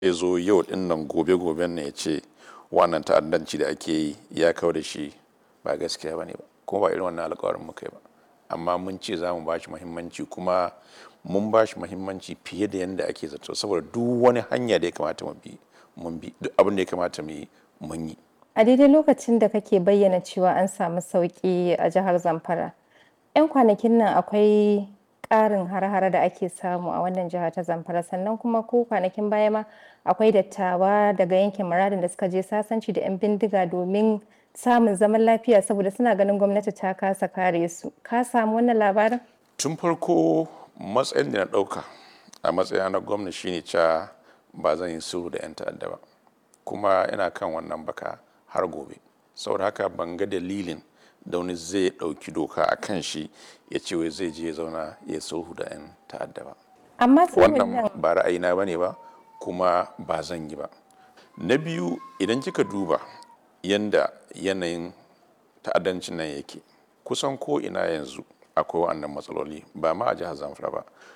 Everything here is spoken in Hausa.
ya zo yau din nan gobe goben ne ya ce wannan ta'addanci da ake yi ya kawo da shi ba gaskiya ba ne ba kuma ba irin wannan alkawarin muka yi ba amma mun ce za mu ba shi muhimmanci kuma mun ba shi muhimmanci fiye da yadda ake zato saboda duk wani hanya da ya kamata mu bi mun bi duk abin da ya kamata mu yi mun yi A daidai lokacin da kake bayyana cewa an samu sauƙi a jihar Zamfara, 'yan kwanakin nan akwai ƙarin har-hare da ake samu a wannan jiha ta Zamfara sannan kuma ko kwanakin baya ma akwai dattawa daga yankin muradin da suka je sasanci da 'yan bindiga domin samun zaman lafiya saboda suna ganin gwamnati ta kasa kare su. Ka samu wannan labarin? tun farko matsayin da na ɗauka a matsayina na gwamna shine cewa ba zan yi sulhu da 'yan ta'adda ba kuma ina kan wannan baka har gobe saboda haka ban ga dalilin da wani zai ɗauki doka a kan shi ya ce wai zai je ya zauna ya sulhu da 'yan ta'adda ba Amma sulhun nan wannan ba ra'ayina ba ne ba kuma ba zan yi ba na biyu idan kika duba yanda yanayin ta'addancin nan yake kusan ko ina yanzu akwai wa'annan matsaloli ba ma a jihar zamfara ba